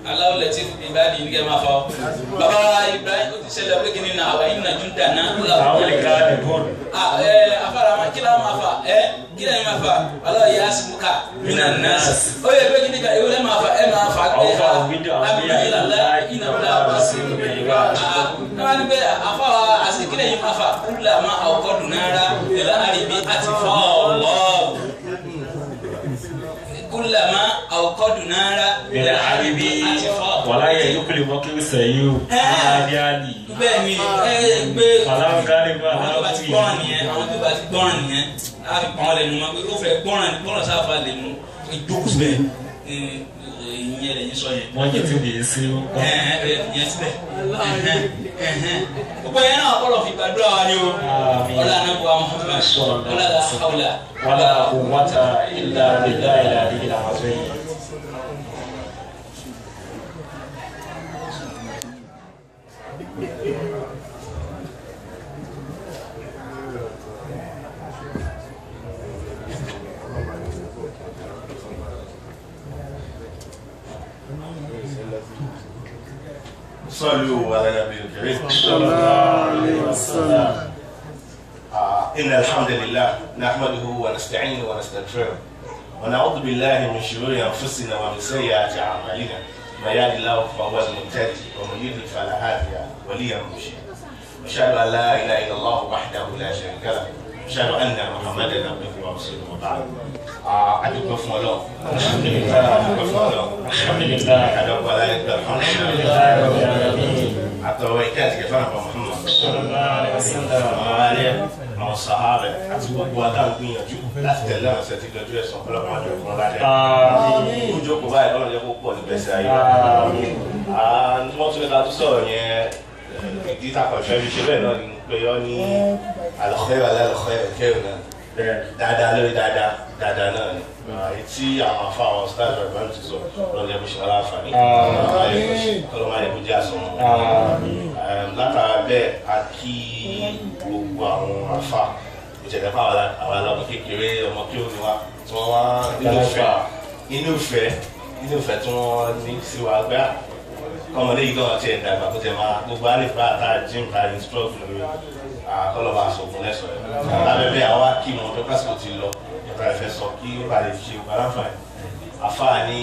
aláwọ̀ lẹ́tí ìbáàdì ní kẹ́ máa fa ọ. bàbá ibrahim ó ti ṣẹlẹ̀ pé kí ni nà àwọn yìí nàjú dáná. àwọn lè ká ní bọ́ọ̀lù. ẹ afárá ma kí la máa fa ẹ kí la máa fa aláwọ̀ yìí asimu ká mina nasa. ó yẹ pé kí ni ká ìwé máa fa ẹ máa fa pé Àwọn fa fídíò àwọn abiy bí i ilala láì iná bila wá sí ìgbà. náà ni pé afárá àsìkílẹ̀ yìí máa fa kúlà máa àwòkọ́ dùn náírà ìlà àríbí àti fọ́ọ̀lọ́ọ̀ kulama awukọdu nara Bẹ̀rẹ̀ àríbí àti fọ. wàlá yẹ yókùlì mọ́ kí ó sẹ̀yìn o. Àdí àdì. bẹ́ẹ̀ ni ẹ gbé Fàlàwọ̀ kárí bá àwọn tó bá ti gbọ́ràn nìyẹn àwọn tó bá ti gbọ́ràn nìyẹn á fi pọ́n lẹ́nu mọ́ pé ó fẹ́ gbọ́ràn gbọ́ràn sáfà lẹ́nu ìjókòó síbẹ̀ ìyẹn lẹ́yìn sọ yẹn. Wọ́n jẹ́ tí ó lè ṣe ó. ẹ̀hẹ́n ẹ̀ ìyẹn síbẹ̀ ẹ̀hẹ́n ẹ̀hẹ́n gbogbo yẹn náà kọ́ lọ fi gbàdúrà wa ni o Àmín. ọlá anábọ̀ Muhammad ọlá la hawla Wàlá quwwata illa billahi al-aliyyil azim. صلوا على النبي الكريم صلى الله عليه وسلم. آه، إن الحمد لله نحمده ونستعينه ونستغفره ونعوذ بالله من شرور أنفسنا ومن سيئات أعمالنا من يهد الله فهو المهتدي ومن يضلل فلا هادي له وليا مرشدا أشهد أن لا إله إلا الله وحده لا شريك له أشهد أن محمدا عبده ورسوله وبعد آه، أدعوكم فún Ọlọ́run أدعوكم fún Ọlọ́run Alhamdulillah. أدعوكم على Alhamdulillah rabbil alamin. àtọwọ́ ìkẹ́ àti kẹfà nàbà Muhammad Sallallahu alaihi wasallam. àwọn alẹ́ àwọn sàhárẹ̀ àti gbogbo adáhùn gbìyànjú láti tẹ̀lé àwọn ṣẹ́tì lọ́jọ́ ẹ̀sán ọ̀pọ̀lọpọ̀ àjọ ìfún ládẹ́. Àmín. ojú kò báyìí lọ́nà jẹ́ kó pọ̀ ní bẹ́sẹ̀ ayé. Àmín. wọ́n tún ní ká tó sọ̀rọ̀ yẹn ìdí takọ̀ ìfẹ́ fi ṣe bẹ́ẹ̀ náà ni pé yọ ní àlọ́kẹ́ alẹ́ àlọ́kẹ́ kẹrin náà Bẹ́ẹ̀. dáadáa lórí dáadáa dáadáa náà ni èyí tí àwọn afá àwọn stars rẹ̀ bá ń ti sọ lọ́nà jẹ́ bó ṣe wọ́n láǹfààní. kọ́lọ́mọ ayé kó jẹ́ àsọ̀rọ̀ Àmín. um, látara bẹ́ẹ̀ a kí gbogbo àwọn afa ìjẹ̀dẹ̀ fún àwọn àwọn aláwọ̀ kékeré ọmọ kí ó ní wa tí wọ́n wá nínú ìfẹ́ inú ìfẹ́ inú ìfẹ́ tí wọ́n ní sí wa gbá kọ́mọdé yìí kọ́mọ tí ẹ̀ dàgbà kó tẹ̀ máa gbogbo àlefa àtà jim ta ní strok lórí kọ́lọ́ba àsọ̀gùn lẹ́sọ̀ ẹ̀ lábẹ́ bẹ́ẹ̀ àwọn akí wọn tó kásìkò ti lọ nípa ìfẹ́ sọ kí ó bá lè ṣe ògbà láǹfààní afa ní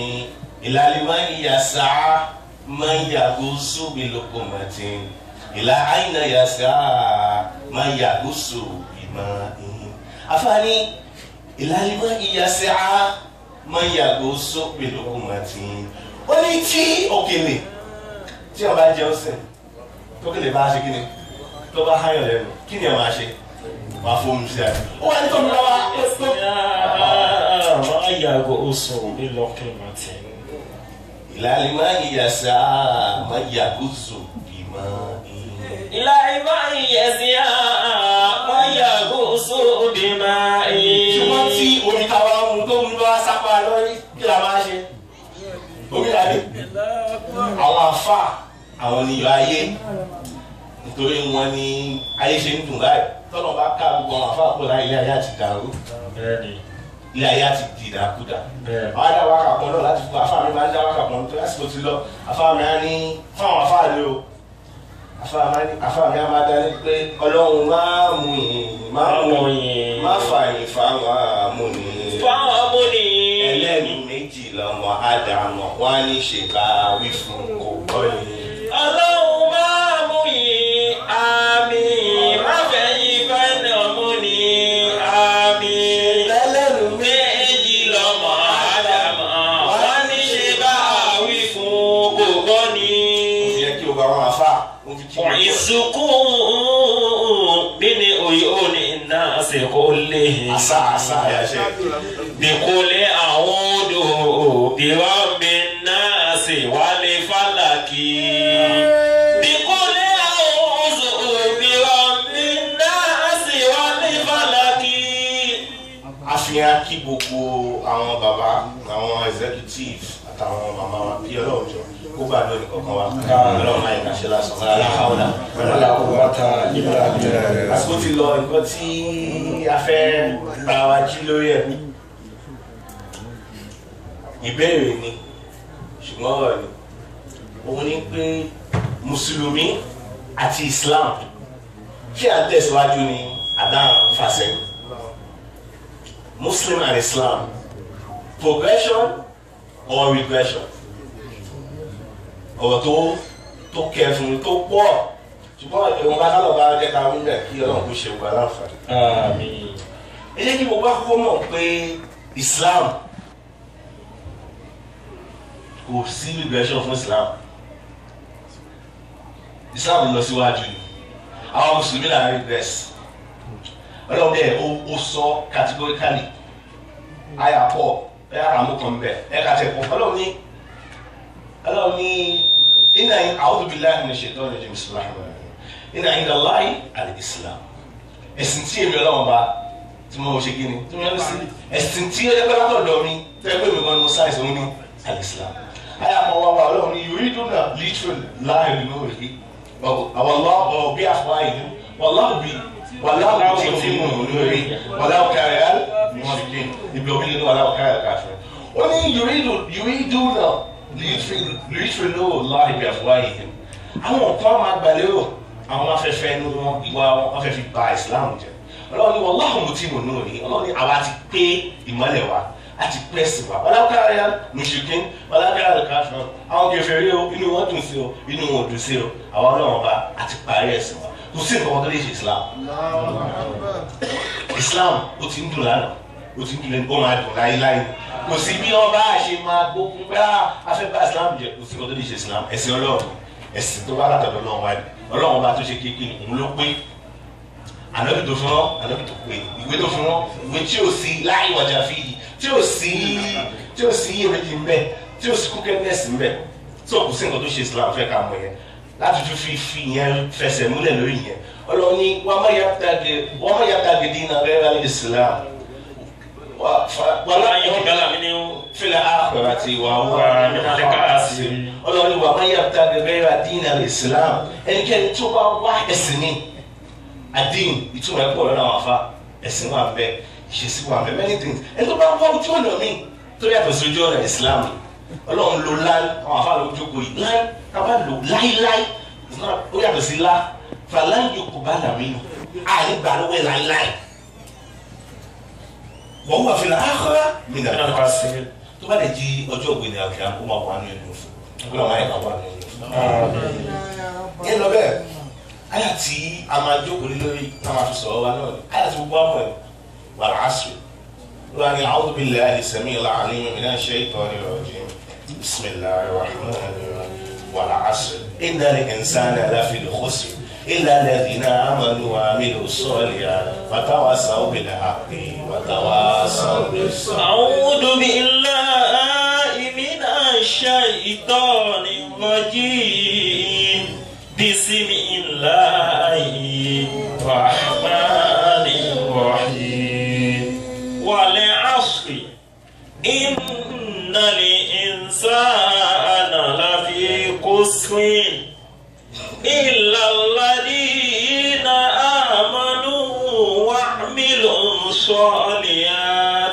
ìlàlí máa ń yà sáà máa ń yàgò sóbi lókòmọ̀tì ìlà àyìnà yà sáà máa ń yàgò sóbi máa ń. afa ní ìlàlí máa ń yà sáà máa ń yàgò sóbi lókòmọ̀tì. ó ní tí òkèlè tí a bá jẹun sìn tókèlè bá ṣe kí ni tó bá háyàn lẹ́nu kí ni a máa ṣe wàá fóun sí àná. ó wà ní tó ń lọ wá ó tó. Máa yàgò oṣù ìlọ́kìn màtí. ìlàlí máa ń yà sáà máa ń yàgò sóbi máa ń. Ilá ìbá ìyẹ̀sí máa yàgò oṣù bímá ṣùgbọ́n tí omi táwa mu tó ń lọ sápá lórí kí la máa ṣe omi làdé àwọn afa àwọn oníyọ ayé nítorí wọn ní ayé ṣe ń dùn báyìí tọ́nà bá ká gbogbo àwọn afa àpò láyé ilé ayé àti dàrú Bẹ́ẹ̀ni. ilé ayé àti dìdàkudà Bẹ́ẹ̀. àwọn adá wákà kan náà láti fún afa mi máa ń dá wákà kan tó lásìkò ti lọ afa mi á ní fún àwọn afa rẹ o afa mi á ní afa mi á máa dá ní pé ọlọ́run máa mú yìnyín máa mú yìnyín má fààyè fáwọn amúnìyàn Fáwọn amúni. ẹlẹ́nu méjì lọ́mọ ádámọ̀ wọ́n á ní ṣe bá wí fún kò gbọ́ ni. Ọlọ́run máa mú yìí àmì. Má fẹ́ yí fẹ́ẹ́ mú ní àmì. ẹlẹ́nu Méjì lọ́mọ Ádámọ̀. Wọ́n ní ṣe bá wí fún kò gbọ́ ni. yẹ kí o bá wọn afá o fi kí wọn kọ́. Ìsùnkún bí ni òye òní náà ṣe kó lè. àṣà àṣà àyàṣẹ. Bìkúlẹ̀ àwọn odò bí wọ́n bí náà ṣe wálé fálákì. Bìkúlẹ̀ àwọn odò bí wọ́n bí náà ṣe wálé fálákì. àfihàn kí gbogbo àwọn bàbá àwọn executive àtàwọn màmá wa kí ọlọ́run jọ kó bá lónìí kankan wa ọlọ́run máa ń kàṣẹ lásán wọn aláhàwọ̀dà àsìkò ti lọ nǹkan tí a fẹ́ bá wa jí lórí ẹ̀ ìbéèrè ni ṣùgbọ́n ọ̀rọ̀ ni òun ni pé mùsùlùmí àti islam ṣé à ń tẹ̀síwájú ni àdáhùn fàṣẹyìn muslim and islam progression or regression ọ̀rọ̀ tó tó kẹfùn tó pọ̀ ṣùgbọ́n ìwọ̀n bá kálọ̀ bá jẹ́ ká wíńdà kí ọlọ́run kó ṣe wà láǹfààní. Àmín. ẹ jẹ́ kí mo bá kọ́kọ́ mọ̀ pé islam kò sí regression fún islam islam lọ síwájú ni àwọn mùsùlùmí là ń regress ọlọ́run bẹ́ẹ̀ ó ó sọ categorically àyà pọ̀ ẹ̀ àmúkan bẹ́ẹ̀ ẹ̀ kà tẹ̀ pọ̀ ọlọ́run ní ọlọ́run ní iná yín a'udhu billahi minash shaitani rajim bismillahir rahmanir rahim iná yín Allahi al-islam ẹ̀sìn tí èmi ọlọ́run bá tí mo ṣe kí ni tí mo yẹn sí ẹ̀sìn tí ó yẹ pé látọ̀dọ̀ mi tẹ́ pé mi gan ni mo sáyẹ̀sì òun ní al-islam ayé àpọ̀ wá wá ọlọ́run ní yuriduna literal láàrin lórí àwọn ọlọ́ọ̀ bí àfọwáyé wàláhù bí wàláhù tí tí mo lórí wàláhù kárí al mọ̀síkìn ibi òbí nínú wàláhù kárí al káfíń ó ní yuriduna literal lórí láàrin bí àfọwáyé àwọn kan máa gbàlérò àwọn afẹ́fẹ́ inú wọn ìwà wọn wọ́n fẹ́ fi ba ìsìláàmù jẹ́ ọlọ́run ní wàláhù mo tí mo nù ní ọlọ́run ní àwa ti pé ìmọ́lẹ̀ wa a ti pẹ́ sí wa wàláhù kárí al mùsùlùmí wàláhù kárí al káfíń àwọn kèfèrí o inú wọn dùn sí o inú wọn dùn sí o àwọn ọlọ́run ọba àti parí ẹ̀sìn wa kò sí nǹkan kan tó lè ṣe islam islam ó ti ń dùn lánàá ó ti ń dùn lẹ́nu ó máa dùn láéláé kò sí bí wọn bá ṣe máa gbógun pé a fẹ́ bá islam jẹ kò sí nǹkan tó lè ṣe islam ẹ̀sìn ọlọ́run ẹ̀sìn tó bá látọ̀dọ̀ ọlọ́run wáyé ọlọ́run ọba tó ṣe kékeré òun ló pé ànábì tó fún wọn ànábì tó pé ìwé tó fún wọn ìwé tí ò sí láì wọjà fi yìí tí ò sí tí ò sí iyèméjì ń bẹ tí ò sí kúkẹ́nẹ́sì ń bẹ tí ò kù sí nǹkan tó ṣe islam fẹ́ ká mọ̀ yẹn láti tún fi fi yẹn fẹsẹ̀ múlẹ̀ lórí yẹn ọlọ́run ní wọ́n má yàtà gidi náà rẹ́ rẹ́ islam Wàlá yín kí bẹ́lá mi ní fílẹ̀ àkọ́rọ̀ àti ìwà wà nínú káàsì. ọlọ́run ní wọ́n má yàtà gẹ́gẹ́ rẹ́ dínà islam ẹnikẹ́ni tó bá wá ẹ̀sìn ní àdín ìtumọ̀ ẹ̀pọ̀ lọ́nà àwọn afá ẹ̀sìn wà bẹ́ẹ̀ ìṣesí wà bẹ́ẹ̀ many things ẹni tó bá wá ojú ọ̀nà mi tó yàtọ̀ sí ojú ọ̀nà islam ọlọ́run lo láì àwọn afá ló jókòó yìí láì kábà lò láíláí ó yàtọ̀ sí lá fàlàyé kò bá làmì nù àní gbà lọ́wọ́ ẹ̀ láíláí wọ́n wà fìlà áhọ́rá mi nà Nínú káàsì. tó bá lè di ọjọ́ ògbìn ní àkìrà kó máa wà ní ẹnu fún kó máa wáyé máa wà ní ẹnu fún. yẹn lọ bẹ́ẹ̀ àyà tí a máa jókòó lé lórí tá a máa fi sọ̀rọ̀ wa náà ni àyà tí gbogbo àpọ̀ ẹ̀ wà láàṣù ló wà ní a'udhu billahi as-sami'il 'alim minash shaytanir rajim bismillahir rahmanir rahim wal 'asr innal insana lafi khusr illa alladhina amanu wa 'amilus salihati wa tawassaw bil haqqi wa tawassaw bis sabr. أعوذ بالله من الشيطان الرجيم بسم الله الرحمن الرحيم والعصر إن الإنسان لفي قسر إلا الذين آمنوا وعملوا الصالحات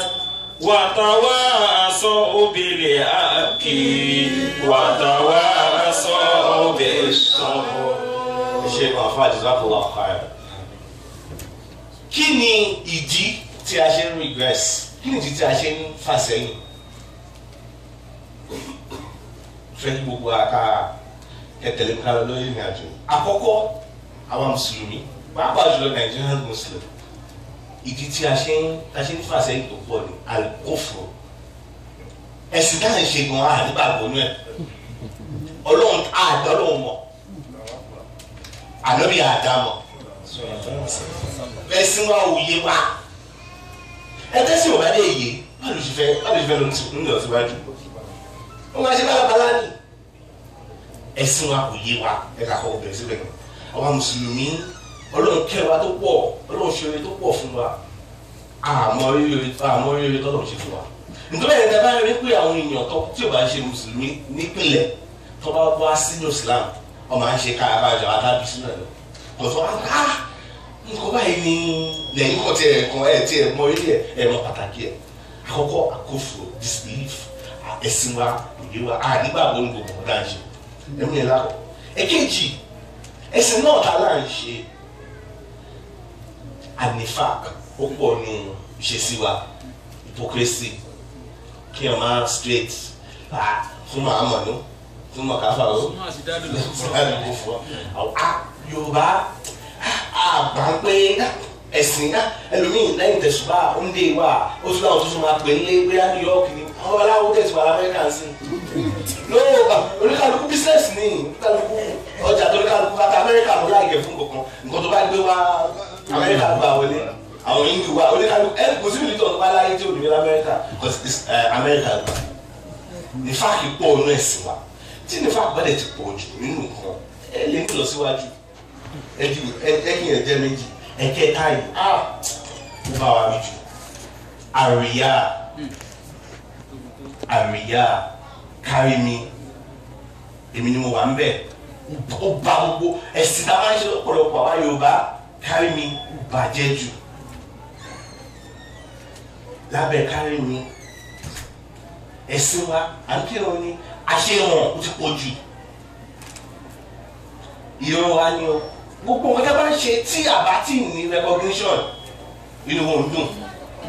وتواصوا بالحق وتواصوا بالصبر ṣe máa fa jazakallah khair. kí ni ìdí tí a ṣe ń regress kí ni ìdí tí a ṣe ń fà sẹ́yìn fẹ́ kí gbogbo àká kẹtẹ̀lé ká lọ lórí ìrìn àjò àkọ́kọ́ àwọn mùsùlùmí pàápàá jùlọ Nigerian muslim ìdí tí a ṣe ń a ṣe ń fà sẹ́yìn tó pọ̀ ní alikófò ẹ̀sìn táà ń ṣe gan-an àdìbàgbọ́ nú ẹ̀ ọlọ́run àdá ọlọ́run mọ̀ ànábì àdámọ̀ ẹ̀sìn wa ò yé wa ẹgbẹ́ sì wọ́n bá dé yé báwo ló ṣe fẹ́ báwo ló ṣe fẹ́ ló ń lọ síwájú wọ́n máa ṣe bálabàlá ni ẹ̀sìn wa kò yé wa ẹ̀ka kọ́ bẹ̀rẹ̀ síbẹ̀ náà àwa mùsùlùmí ọlọ́run kẹ́ wa tó pọ̀ ọlọ́run ṣe oore tó pọ̀ fún wa àmọ́ rírì àmọ́ rírì tọ́lọ̀ ṣe fún wa nítorí ẹ̀yìn tẹ́ bá rí pé àwọn èèyàn tó tí ò bá ṣe mùsùlùmí nípìnlẹ̀ tó bá wá sínú Islam wọ́n máa ń ṣe káàbájọ adábí sínú ẹ̀ lọ tọ̀tọ̀ á nǹkan báyìí ni lẹ́yìn kan tí ẹ̀ kan ẹ̀ tí ẹ̀ mọ ilé ẹ̀ ẹ̀ mọ pàtàkì ẹ̀ àkọ́kọ́ àkófò disbelief ẹ̀sìn wa ìdí wa a nígbàgbọ́ ní gbogbo ọ̀dà ń ṣe ẹ̀mí yẹn lákọ̀ èkejì ẹ̀sìn náà ta là ń ṣe anifak ó pọ̀ nù ìṣesí wa hypocrisy kí ẹ máa straight ah fún mahamadu fún makafa o fún àdúgbò fún ọ ah yorùbá àgbà ń pé ẹ̀sìn náà ẹlòmíì lẹ́yìn tẹ̀sùbá oúnjẹ wa ó tún láwọn tó tún máa pè é lé bóyá new york ni àwọn aláwọ̀ tẹ̀sùbá amẹ́ríkà ń sìn no oníkàlùkù bísíǹsì ni oníkàlùkù ọjà tó oníkàlùkù bàtà amẹ́ríkà ló láìgẹ̀ fún kankan nǹkan tó bá gbé wá amẹ́ríkà gbà wọlé àwọn hindu wa oníkàlùkù ẹ kò sí mílítọ̀ tó bá láyé tí ò ní ní amẹ́ríkà because amẹ́ríkà gbà ní fáàkì pọ̀ ọ̀nà ẹ̀sìn wa tí ní fáàkì bá dẹ̀ ti pọ̀ jù nínú nǹkan ẹ lè ní lọ síwájú ẹ kí ẹ jẹ́ méjì ẹ̀kẹta yìí ah ó bá wa mi jù àríyá àríyá kárí mi èmi ni mo wà ń bẹ̀ ó bá gbogbo ẹ̀sìn tá a máa ń ṣe lọ́pọ̀lọpọ̀ àwa Yorùbá kárí mi bàjẹ́ jù lábẹ́ kárí mi ẹ̀sìn wa à ń kírun ni àṣehàn ó ti pọ̀ jù ìran wa ni o gbogbo nǹkan tí a bá ń ṣe tí a bá tí ní recognition inú wọn ń dùn.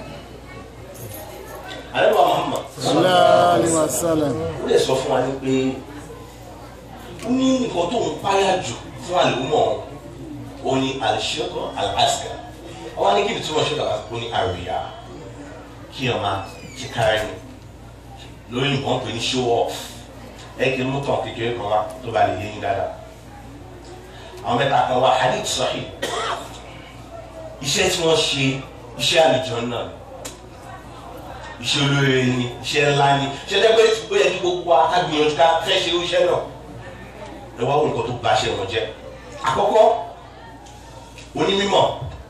àlẹ́bàá Muhammad Sallallahu wa sallam. ó lè sọ fún wa ní pé ó ní nǹkan tó ń páyà jù fún àlùmọ̀ ó ní àlùṣẹ́kọ̀ àlàásìkà wọ́n ní kí ni tí wọ́n ṣe kàwá ó ní àríyá kí ọ̀ máa ṣe kára ẹni lórí nǹkan pè ní show off ẹ kì í mú tán kékeré kan wá tó bá lè yé yín dáadáa àwọn mẹ́ta kan wá hadith sahih iṣẹ́ tí wọ́n ṣe iṣẹ́ àlùjọ náà ni iṣẹ́ olóore ni iṣẹ́ ńlá ni iṣẹ́ tẹ́ pé ó yẹ kí gbogbo akágbìyànjú ká fẹ́ ṣe irú iṣẹ́ náà ẹ wá wọn nǹkan tó bá ṣe wọn jẹ́ àkọ́kọ́ onímọ̀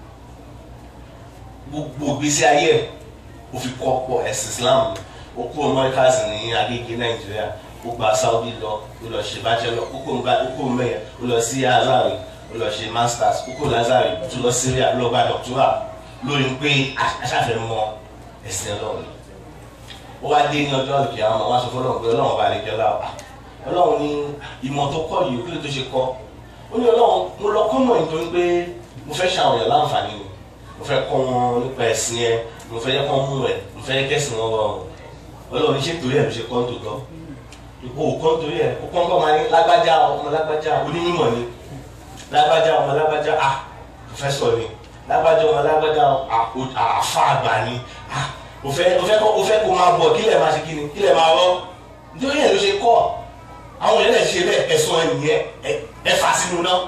gbogbo ìgbésí ayé ẹ̀ ó fi kọ́ pọ̀ ẹ̀sìn Islam ó kú Americas ní Agége Nàìjíríà ó gba Saudi lọ ó lọ ṣe bachelor ó kó ó kó mẹ́yà ó lọ sí Azari ó lọ ṣe masters ó kó Lazari ó tún lọ Syria ló gba doctoral lórí pé aṣáfẹ́ mọ ẹ̀sìn Ọlọ́run ó wá dé ní ọjọ́ àlùkí àwọn ọmọ wa sọ fọlọ́run pé Ọlọ́run bá lè jẹ́ láwà Ọlọ́run ní ìmọ̀ tó kọ́ yìí kí ló tó ṣe kọ́ ó ní Ọlọ́run mo lọ kọ́ mọ̀ nítorí pé mo fẹ́ ṣàwọn èèyàn láǹfààní ni mo fẹ́ kọ́ wọn nípa ẹ̀sìn ẹ mo fẹ́ kọ́ mú ẹ mo fẹ́ kẹ́sìn wọn rọrùn Ọlọ́run ní ṣé torí ẹ̀ ló ṣe kọ́ tòótọ́ o kọ́ torí ẹ̀ o kọ́ kọ́ máa ní lágbájá ọmọ lágbájá onímọ̀ ni lágbájá ọmọ lágbájá ah pòfẹ́sọ̀ ni lágbájá ọmọ lágbájá àfa àgbà ni ah o fẹ́ o fẹ́ kọ́ o fẹ́ kó máa bọ̀ kílẹ̀ máa ṣe kí ni kílẹ̀ máa rọ́ nítorí ẹ̀ ló ṣe kọ́ àwọn èèyàn lè ṣe bẹ́ẹ̀ ẹ̀sùn ẹ̀ nìyẹn ẹ̀ fà sínú náà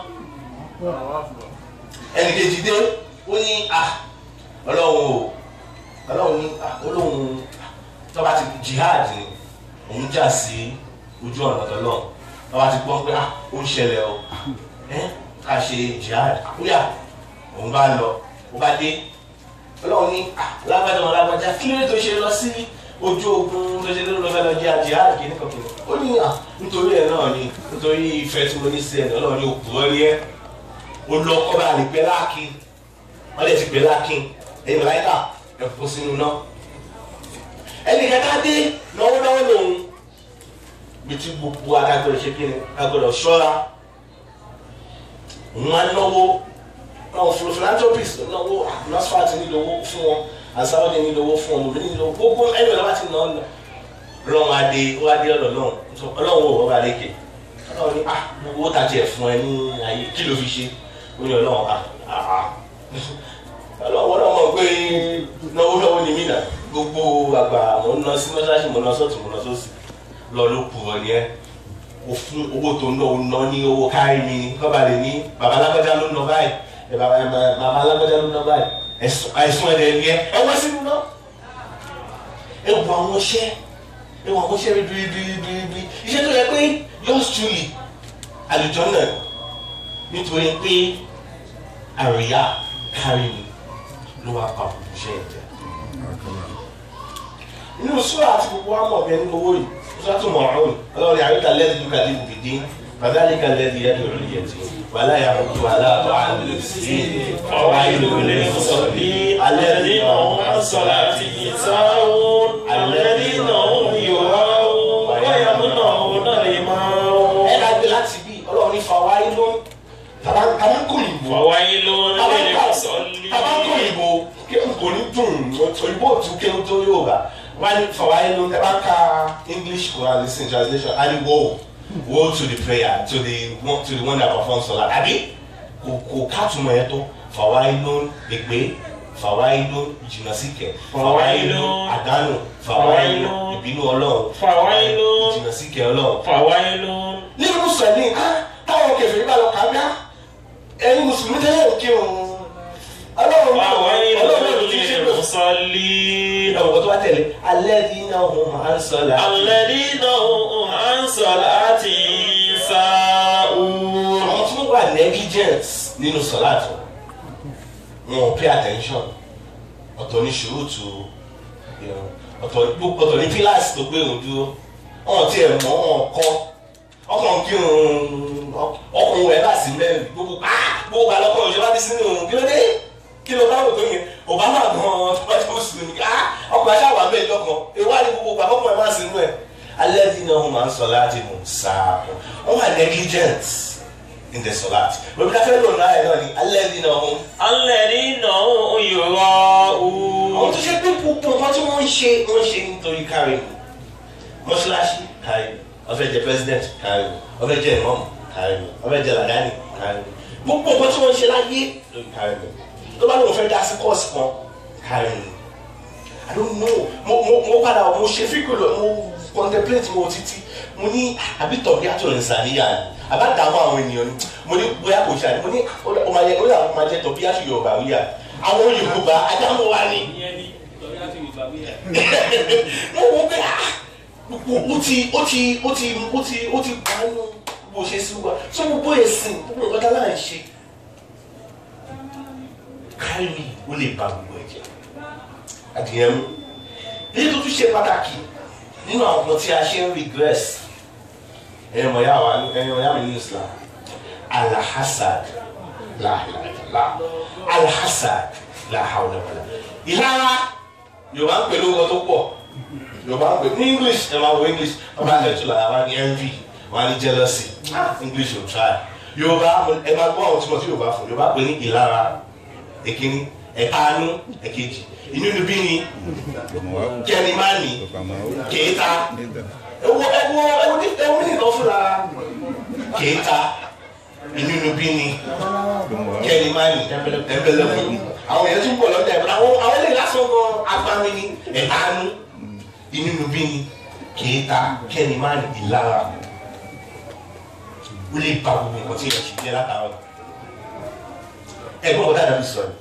ẹnì kejì dé ó ní ah ọlọ́run o ọlọ́run ní ah olóhùn tọ́ba ti jihad ni òun jà sí ojú ọ̀nà tọ́lọ́ ọba ti gbọ́ pé ah ó ń ṣẹlẹ̀ o ẹ́ ká ṣe jihad àkúyà òun bá lọ ó bá dé ọlọ́run ní ah lágbájá wọn lágbájá kí ló tó ṣe lọ sí ojú ogun tó ṣe lórí lọ́fẹ́ lọ jẹ́ jihad kìíní kan kìíní ó ní ah nítorí ẹ̀ náà ni nítorí ìfẹ́ tí mo ní sí ẹ̀ ọlọ́run ní òkú ọ́rí ẹ́ ó lọ kọ́ bá lè pẹ́ láàkín wọ́n lè ti pẹ́ láàkín ẹ̀yin mọ̀láyíkà ẹ̀ fò sínú náà ẹnì kẹta dé náwó náwó lòun bí tí gbogbo adágbọ́dọ̀ ṣe kí ni agbọ́dọ̀ ṣọ́ra òun á náwó náà fún philanthropist náwó nasfat nílòwó fún wọn asáwọ́dé nílòwó fún wọn lòdì nílòwó gbogbo ẹni ọ̀la bá ti nà ọ́ nà ọlọ́run adé ó wá dé ọ̀dọ̀ náà ọlọ́run ò wọ́n bá lékè ọlọ́run ní ah gbogbo ó tàjẹ̀ fún ẹ ní ayé kí ló fi ṣe ó ní ọlọ́run ah ah ọlọ́run ọlọ́run mọ̀ pé náwó náwó ni mí nà gbogbo àgbà mo ń lọ sí mọ́ṣáláṣí mo ń lọ sọ́ọ̀tún mo ń lọ sósì lọ ló kù ọ ni ẹ o fún owó tó ń ná o ná ní owó kárí mi ni kọ́ba lè ní baba alágbájá ló ń ná báyìí ẹ baba ẹ baba alágbájá ló ń ná báyìí ẹ̀sùn ẹ̀dẹ̀ ni ẹ ẹ wá sínú náà ẹ wọ àwọn iṣẹ́ ẹ wọ àwọn iṣẹ́ ribiribiribiri iṣẹ́ tó yẹ pé yours truly àlùjọ náà nítorí pé àríyá kárí mi ló wá pa òkú iṣẹ́ ẹ̀ jẹ́ nínú sọ́ra àti gbogbo wa mọ̀ bí ẹni owó yìí sọ́ra tó mọ̀ ọ̀run ọlọ́run àríkà lẹ́dí lùkà dé bùbí dín fàdálíkà lẹ́dí yẹ́dù òrìyẹ tí wàlá yà kó tó wàlá àtọ̀ àlè sí ọ̀rọ̀ ìlú lè sọ bí alẹ́ ní ọ̀hún sọ̀rọ̀ àti ìtàwọn alẹ́ ní ọ̀hún yòówá ló tàbá tàbá kò ìbò فويل tàbá للمصلين kò ìbò kò ní dùn òyìnbó tún kéwù tó yóò bá wọ́n ní fàwáyé ló tàbá ka English Quran listen translation and woe woe to the prayer to the one to the one that performs salat àbí kò kò kátùmọ̀ yẹn tó fàwáyé ló lè gbé fàwáyé ló jìnnà sí kẹ fàwáyé ló àdánù fàwáyé ló ìbínú Ọlọ́run فويل jìnnà sí kẹ Ọlọ́run فويل nínú mùsùlùmí ah táwọn kẹfìrí bá lọ kà á bí á ẹ̀yin mùsùlùmí tẹ́lẹ̀ ń kírun ọlọ́run náà فويل ọlọ́run ló ti ṣe lọ. للمصلين ọ̀rọ̀ tó bá tẹ̀lé alẹ́ ní iná ọ̀hún máa ń sọ̀lá. الذين هم عن صلاتهم ساهون àwọn tí wọ́n wà negligence nínú sọ̀láàtù wọn ò pay attention ọ̀tọ̀ ní ṣòrótù ọ̀tọ̀ ọ̀tọ̀ ní pílàsì tó gbé òun dúró wọn ti ẹ̀ mọ́ wọn kọ́ ọkàn kí ọkùnrin wẹ̀ bá sí mẹ́rin gbogbo ah gbogbo àlọ́kọ̀ ìjọba ti sínú òun kí ló dé kí ló bá wò tó yẹn obama gan tó bá tó sùn ní ah ọkùnrin aṣáwà bẹ́ẹ̀ lọ́kàn ewu àti gbogbo gbà ọkùnrin máa sínú ẹ̀ alẹ́ dín náà wọn máa ń sọ láti mú sáà wọn wà negligent in the solat lóbi ká fẹ́ lò náà ẹ̀ náà ni alẹ́ dín náà wọn. الذين هم àwọn يراءون tó ṣe pé gbogbo nǹkan tí wọ́n ń ṣe wọ́n ń ṣe nítorí kárí mi mọ́ṣáláṣí kárí mi ó fẹ́ jẹ president kárí mi ó fẹ́ jẹ ìmọ̀mù kárí mi ó fẹ́ jẹ làdáni kárí mi gbogbo nǹkan tí wọ́n ń ṣe láyé lórí kárí mi tó bá lóun fẹ́ dá sí kọ́ọ̀sì kan kárí mi I don't know mo mo mo padà mo ṣe fíkúlò mo contemplate mo títí mo ní àbí tọ̀bí àtúrò ìsàníyà ni àbá dààmú àwọn ènìyàn ni mo ní bóyá kò ṣe àná mo ní ó máa yẹ ó yà wọ́n máa jẹ tọ̀bí àti Yorùbá wíyà àwọn Yorùbá adámọ̀ wa ni ìyẹn ni tọ́lá láti ìgbà wíyà. mo wo pé ah gbogbo ó ti ó ti ó ti ó ti ó ti gbanú bó ṣe sí wa so gbogbo ẹ̀sìn gbogbo nǹkan tá láà ń ṣe kárí ó lè ba gbogbo ẹ̀jẹ̀ adìyẹ mú èyí tó tún ṣe pàtàkì nínú àwọn nǹkan tí a ṣe ń regress ẹ̀yìn ọ̀yá wa ẹ̀yìn ọ̀yá mi ní Islam alahasad láhìláhìlá alahasad láhàwùlẹ̀wọ̀lẹ̀ ìlara yorùbá ń pè lórúkọ tó pọ̀ yorùbá ń pè ní english ẹ máa wo english ọba àlejò làwọn wá ní envy wọn á ní jealousy ah english ò try yorùbá ẹ máa gbọ́ àwọn tí mo ti yorùbá fún yorùbá pè ní ìlara èkíní ẹ̀kaánú ẹ̀kejì inú níbí ni kẹ́ni máa ní kéèta ewo ewo ewo ní ewo ní ìtọ́ fúnra kéèta inú níbí ni kẹ́ni máa ní ẹ̀bẹ̀lẹ̀kùn àwọn èèyàn tún bọ̀ lọ́dẹ̀ ẹ̀bẹ̀lẹ̀ àwọn àwọn eléyìí lásán gan agbami ni ẹ̀kaánú inú níbí ni kéèta kẹ́ni máa ní ìlara ó lè ba gbogbo nǹkan tí èèyàn ṣe jẹ́ látàárọ̀ ẹ̀gbọ́n ọ̀dà dàbí sọ̀rọ̀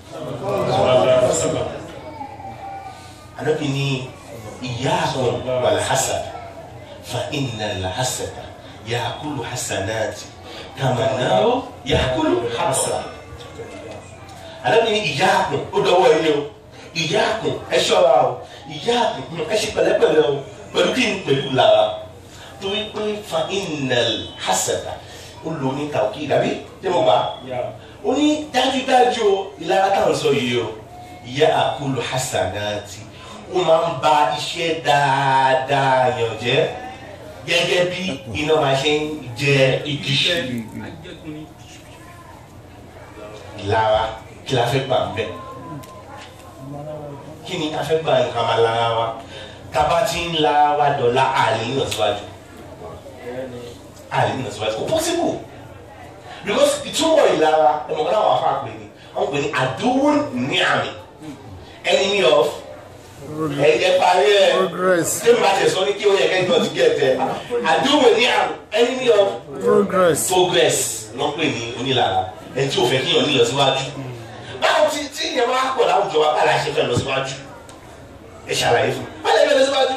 anabi ni iyaakum walhasad fa inna alhasada yaakulu hasanati kama naaru yaakulu hasad anabi ni iyaakum ó dọwọ́ ilé o iyaakum ẹ ṣọ́ra o iyaakum ẹ ṣe pẹ̀lẹ́pẹ̀lẹ́ o pẹ̀lú kí n pẹ̀lú lára torí pé fa inna alhasada ó lò ní tàwùkì dàbí tí mo bá ó ní dájúdájú o ìlara táwọn sọ yìí o yaakulu hasanati ó máa ń ba iṣẹ́ dáadáa yàn jẹ́ gẹ́gẹ́ bí iná máa ṣe ń jẹ igi ìlara kí la fẹ́ gbà ń bẹ̀ kí ni a fẹ́ gbà nǹkan máa lára wa tába ti ń la wa dọ̀la àlè ń lọ síwájú àlè ń lọ síwájú kò possible because ìtumọ̀ ìlara ẹ̀mọ̀kan náà wà fún àpè ni wọ́n pè ní àdúró ní àmì enemy of ẹ̀jẹ̀ parí ẹ̀ Progress. tí mo bá tẹ̀ sọ ní kí o yẹ kẹ́kẹ́ ọtí gẹ̀ẹ́tẹ̀ àdúró ní àmì enemy of Progress. progress ló ń pè ní onílára ẹni tí ò fẹ́ kí yàn ní lọ síwájú báwo tí tí ìyẹn máa pọ̀ láwùjọ wa báyìí la ṣe fẹ́ lọ síwájú ẹ ṣàlàyé fún mi báyìí la ṣe fẹ́ lọ síwájú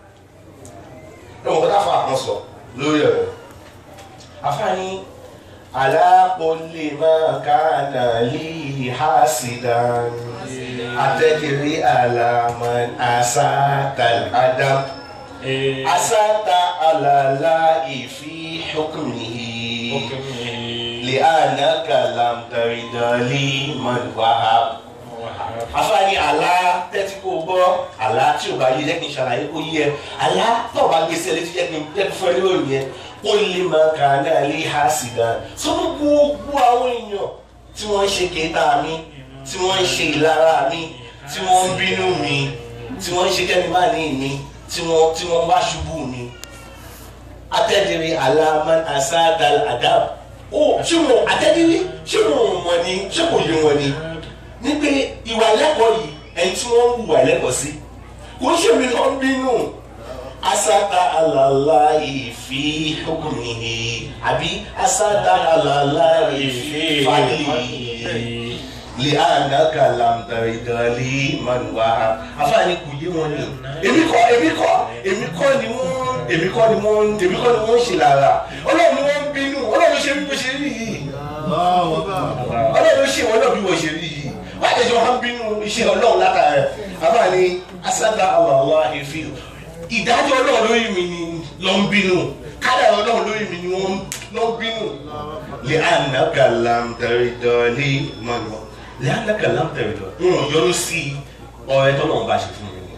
ẹ mọ̀ kọ́tà fún àkànṣọ lórí ọ̀rọ̀ àfààní alákòólè máa kánà lè hásìdán àtẹ̀kẹ̀rẹ́ àlàmọ́ àṣàtà àdám àṣàtà àlàlá ìfi hukmihi لأنك لم ترد لي من وهب afáàní àlá tẹ́tí kò gbọ́ àlá tí ò bá yé jẹ́ kí n ṣàlàyé kó yé ẹ àlá tó bá gbèsè létí jẹ́ kí n jẹ́ kí fún ẹ ní òyìn yẹn ó lè máa kà á náà lè há sí gan sọ́dún gbogbo àwọn èèyàn tí wọ́n ń ṣe kéta mi tí wọ́n ń ṣe ìlara mi tí wọ́n ń bínú mi tí wọ́n ń ṣe kẹ́mi má ní mi tí wọ́n tí wọ́n wá ṣubú mi atẹ́dìrí aláàmán asáàdàl àdáb ó ṣé wọn atẹ́dìrí ṣé wọn mọ̀ ni ṣé kò yé wọn ni ní pé ìwà ẹlẹ́kọ̀ọ́ yìí ẹni tí wọ́n ń wùwà ẹlẹ́kọ̀ọ́ sí kò ń ṣèmi lọ ń bínú asada alala ìfi hukumihi àbí asada alala ìfi fadlihi lè ànàkà làǹdàrídàlì màlúwà afáàní kò yé wọn ni èmi kọ́ èmi kọ́ èmi kọ́ ni wọ́n èmi kọ́ ni wọ́n èmi kọ́ ni wọ́n ń ṣe lára ọlọ́run ni wọ́n ń bínú ọlọ́run ṣe bí bó ṣe rí yìí ọlọ́run ṣe wọn náà bí wọ́n ṣe rí yìí wọ́n àtẹ̀jọ́ wọn bínú iṣẹ́ ọlọ́run látara ẹ̀ afáàní asada alala ìfi ìdájọ́ ọlọ́run lórí mi ni ló ń bínú kádà ọlọ́run lórí mi ni wọ́n ló ń bínú lè ànàkà làǹdàrídàlì màlúwà lẹ́yìnlẹ́kẹ̀ láǹtẹ̀rẹ̀dọ̀ wọn yọrù sí ọ̀rẹ́ tó náà bá ṣe fún mi ni.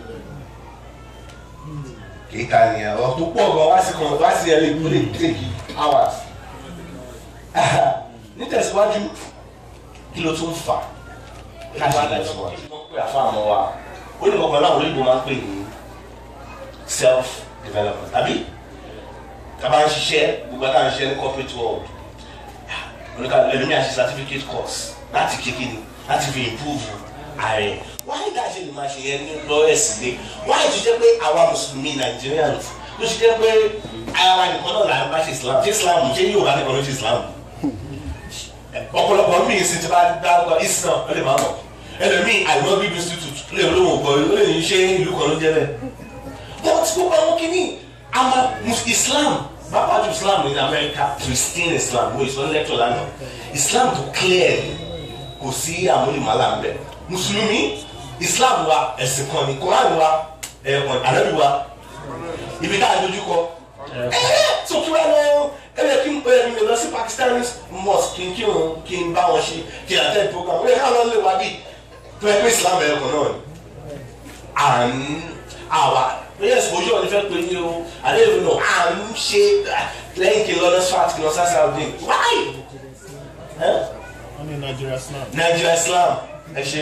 kìí ta ni ọ̀rọ̀ tó pọ̀ gan wá sí kan wá sí ẹ lè kó lè take hours. nítẹ̀síwájú kí ló tún fà káṣí tẹ̀síwájú. wọ́n pè àfa àmọ́ wa ó ní kankan láwọn olóyìnbó máa ń pè ní self development àbí tàbá ń ṣiṣẹ́ gbogbo àtàwọn ṣiṣẹ́ ní corporate world oníkàlù ẹlòmíà ṣe certificate course láti kékeré láti fi improve ààrẹ wáyé tá a ṣe lè máa ṣe yẹn ní lọ́ọ̀ẹ́sì lé wáyé tó jẹ́ pé àwa mùsùlùmí Nigerians ló ṣe jẹ́ pé ara nìkan náà là ń bá ṣe Islam ṣé Islam ṣé yóò bá nìkan ló ṣe Islam ọ̀pọ̀lọpọ̀ míì sì ti bá dárúkọ Islam ó lè máa mọ̀ ẹlòmíì àìmọ́bí institute ó lè olóhùn ọ̀pọ̀ ó lè ní ṣé ìlú kan ló jẹ́ bẹ́ẹ̀ wọ́n ti gbogbo àwọn kìíní àmà Islam bàbá ju Islam ní Amẹ́ríkà Christian Islam wo ìsọ lẹ́tọ̀ lánàá Islam tó clear kò sí àmúlìmọ́lá ń bẹ̀ mùsùlùmí Islam wa ẹ̀sìn kan ní Quran wa ẹ̀ẹ̀kan ànábì wa ibi tá a dojú kọ ẹ̀ẹ́ tó kí wọ́n lọ ẹ̀rẹ́ kí n pẹ́ mi lọ sí Pakistan mosque kí n kí n kí n bá wọn ṣe kí n attend program ó yẹ ká lọ lè wá bí tó yẹ pé Islam ẹ̀ẹ̀kan náà ni à ń àwa bẹ́ẹ̀ exposure ni fẹ́ pé ní o àlẹ́ ìlú náà à ń ṣe lẹ́yìn kí n lọ lọ sfat kí n lọ sá Saudi why wọ́n ní Nigeria Islam. Nigeria Islam ẹ ṣe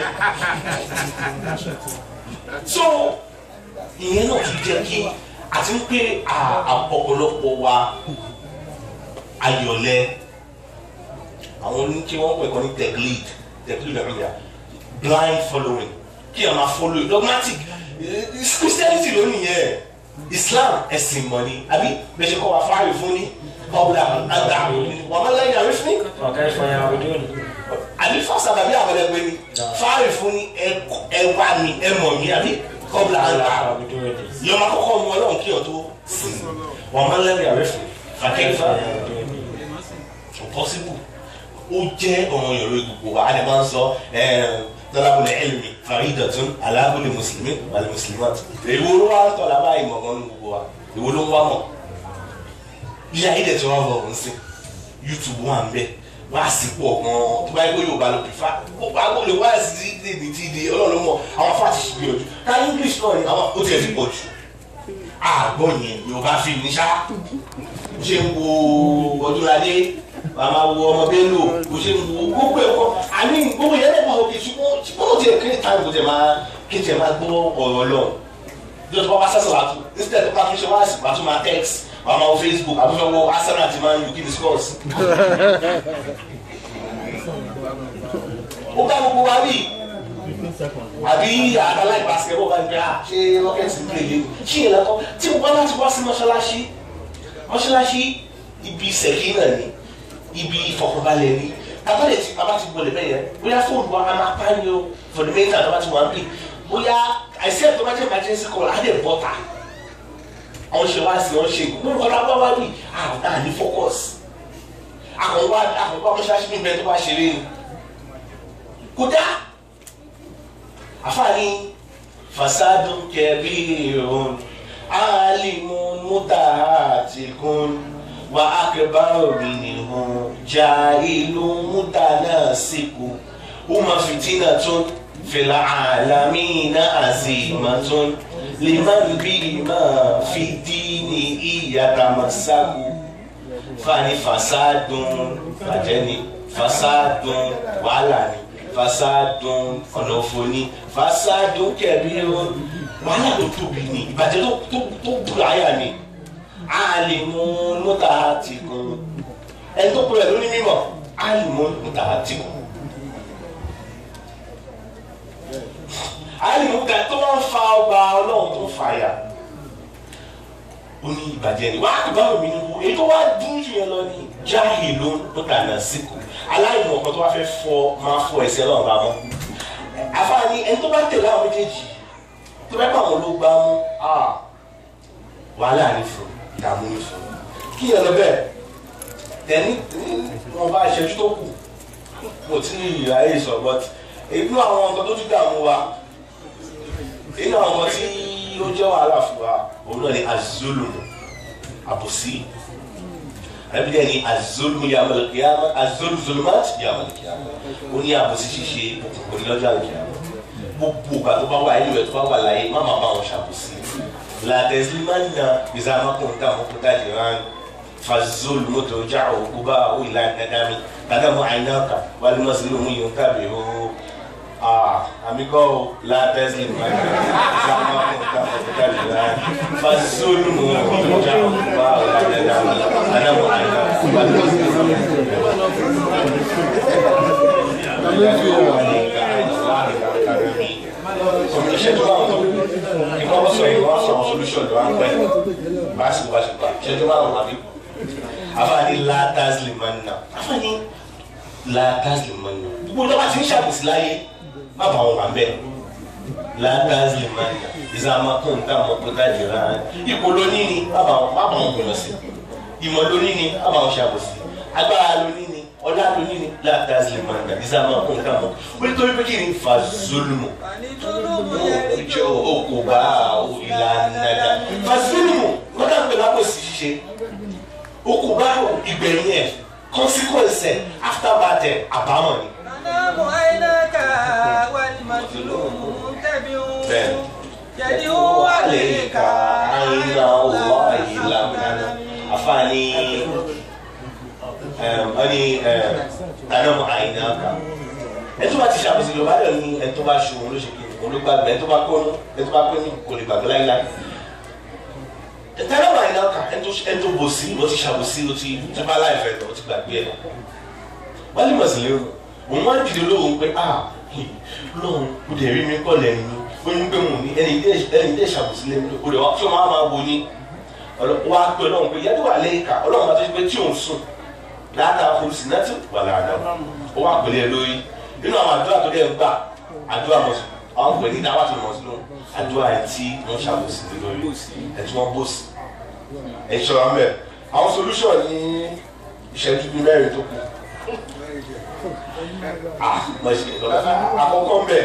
so ìyẹn náà tún jẹ́ kí àti pé ọ̀pọ̀lọpọ̀ wa ayọ̀lẹ̀ àwọn ní kí wọ́n pè kọ́ ní teclead teclead nàìjíríà blind following kí ẹ máa follow dogmatic Christianity ló nìyẹn Islam ẹ̀sìn mọ̀ ni àbí bẹ́ẹ̀ ṣe kọ́ wa fáyọ̀ fún ni ọ̀bùdà àgbà wọ́n máa lẹ́yìn àrífín ní وكيف يعبدون àbí fásitì àbí àbẹ̀lẹ̀ pé ni fáàrí fún ni ẹ wá mi ẹ mọ̀ mi àbí kọ́bùlà àgbà يعبدون yọ máa kọ́kọ́ mu ọlọ́run kí ọ tó sìn wọ́n máa lẹ́rìí àrẹ fún fàkẹ́yìfà possible ó jẹ́ ọmọ yorùbá gbogbo wa a lè máa ń sọ tọ́lábùlẹ̀ ẹ̀lmi faridatun alábùlẹ̀ mùsùlùmí wàlẹ̀ mùsùlùmí èwo ló wá ń tọ́ lábá ìmọ̀ gan ní gbogbo wa èwo ló ń wá mọ̀ bí ayé dẹ̀ tí wọ́n bọ̀ ń sìn youtube wà ń bẹ̀ wá sí pọ̀ gan tó bá yẹ kó yorùbá ló pè fá ó bá kó lè wá sí ní ní ti di ọlọ́run mọ̀ àwọn fáti ṣì gbìyànjú ká english náà ni àwọn ó tiẹ̀ ti pọ̀ jù àgbọ̀ yẹn yorùbá fi ní sá bó ṣe ń wo ọdúnladé màmá wo ọmọ bello bó ṣe ń wo gbogbo ẹ̀kọ́ àní gbogbo yẹn lẹ́gbàá òkè ṣùgbọ́n ṣùgbọ́n ó tiẹ̀ kéré táìmù kó tiẹ̀ máa kí tiẹ̀ máa gbọ́ ọ̀rọ̀ lọ yóò tó bá wá sẹ́sọ̀ wá tó instead tó bá tún ṣe wá sí wá tún máa text wá máa wo facebook àbúfẹ́ wo arsenal àti man u kí ni scores ó bá gbogbo wa rí àbí àgbáláì basketball bá ń gbé à ṣé rocket ń play lé ṣí ìyẹn lọ́kọ́ tí mo bá láti wá sí mọ́ṣáláṣí mọ́ṣáláṣí ibi sẹ̀kínà ni ibi ìfọkànbalẹ̀ ni abáyé tí a bá ti gbọ́dọ̀ bẹ́ẹ̀ yẹn bóyá fóònù wa a máa pa ni o for the main time tó bá ti wà ń bì bóyá àìsí ẹ̀ tó bá jẹ́ emergency call á dẹ̀ bọ́ta àwọn ṣe wá sí wọn ṣe gbogbo ọ̀la bá wá bì à ní focus àkànwá àkànwá mọ́ṣáláṣí mi bẹ́ẹ̀ tó bá ṣeré ni kódà àfààní fasadun kẹbíirun alimun mutahatikun wa akẹbàrò minihun jahilun mutanasiku uma fitinatun fìlà àlàmínà àzìmọ̀tún liman bímọ fìdí ní ìyàtàmọ̀sáku fani fasadun bàjẹ́ ni fasadun wàhálà ni fasadun ọ̀nà òfò ni fasadun kẹ̀bí o wàhálà tó tóbi ni ìbàjẹ́ tó tó tó búra ayà ni alimun mutahatikun ẹni tó kúrẹ̀ lórí mímọ̀ alimun mutahatikun alimun kan tó wọ́n fa ọba ọlọ́run tó fàyà ó ní ìbàjẹ́ ni wàá kó báwo mi ní wo èyí tó wá dún jù yẹn lọ ní jahilun mutanasiku aláìmọ̀ kan tó wá fẹ́ fọ máa fọ ẹsẹ̀ lọ́wọ́ bá mọ́ àfààní ẹni tó bá tẹ̀lé àwọn méjèèjì tó bá pàwọn ló gbá mú wàhálà ní fún ìdààmú ní fún kí yẹn lọ bẹ́ẹ̀ tẹ̀ní wọn bá ìṣẹ́jú tó kù mo ti ní ìyá yìí sọ but inú àwọn nǹkan tó tún dààmú wa inú àwọn nǹkan tí ó jẹ́ wàhálà fún wa òun náà ni azulumu àbòsí ẹbí dẹ́ ni azulumu yamal kiyama azulzulumat yamal kiyama ó ní àbòsí ṣíṣe òkùnkùn ní lọ́jọ́ àlùkìyama gbogbo ìgbà tó bá wà nínú ẹ̀ tó bá wà láyé má má bá wọn ṣàbòsí làtẹ̀sílímánà bizamakun dàmúkú dájú rán fazulumu tó já òkú bá òun ìlànà dáadámi tàdámù àyínáka wàlúmọ̀sílùmù yìí ń tàbí ó Ah, amigo, la Tesla, sama kita kita bilang, fasulmu jauh bau ada dalam, ada mau ada, Ìṣèjú máa ń tó, ìkọ́wọ́ sọ ìwọ́n sọ solution ló wá ń pẹ́, báṣìkò báṣìkò, ìṣèjú máa ń wà bí. Afáàní látàzlì máa ń nà, afáàní látàzlì máa ń nà. Gbogbo ìjọba ti ń ṣàbùsí láyé má bàa wọn wà ń bẹ látàzí lè máa yà ìsàmà kó nǹkan àmọ́ pé ká jìrà án ipò lóní ni má bàa má bàa wọn gbìyànjú sí ìmọ̀ lóní ni má bàa wọn ṣàbòsí agbára lóní ni ọlá lóní ni látàzí lè máa yà ìsàmà kó nǹkan àmọ́ ó ní torí pé kí ni fa zulumu jọ okòbá ìlànà fa zulumu wọ́n dà pé lápòsí ṣíṣe okòbá ìgbẹ̀yìn ẹ̀ consequence ẹ̀ aftermath ẹ̀ àbámọ̀ ni. تنام عيناك والمظلوم تبع bẹ́ẹ̀ يدعو عليك àyìnà ọlọ́ ìlànà àfààní ẹni tànàmù àyìnà kan ẹ tó bá ti ṣàbùsí lọ bá dẹ̀ ní ẹ tó bá ṣe òun ló ṣe kí òun ló gbàgbé ẹ tó bá kó ẹ tó bá pé ní kò lè gbàgbé láíláí tànàmù àyìnà kan ẹ tó bò sí ó ti ṣàbùsí ó ti tó bá láìfẹ́ lọ ó ti gbàgbé ẹ wọ́n lè mọ̀ sí lérò òun wá dìde lóhùn pé ah lóhùn kò dẹ̀ rí mi kọ́ lẹ́nu ó ní pé mo ní ẹni dé ẹni dé ṣàbùsí lẹ́nu o lè wá tí o máa máa wo ní wá pé ọlọ́run pé yẹ́dọ̀ wà lẹ́yìn ká ọlọ́run máa tó ṣe pé tí òun sùn láàtà olùsìn náà ti wà láàdá ó wà pẹ̀lú ẹ lórí nínú àwọn àdúrà tó dẹ̀ ń gbà àdúrà mọ̀sùn àwọn pè ní dáwà tó mọ̀sùn lóhùn àdúrà ẹ̀ tí wọ́n ṣàbùsí lé lórí ẹ̀ tí wọ́n bòsì ẹ̀ ṣọ́ra mẹ́ àwọn solution ní ìṣẹ́jú bíi mẹ́rin tó kù àkọ́kọ́ ń bẹ̀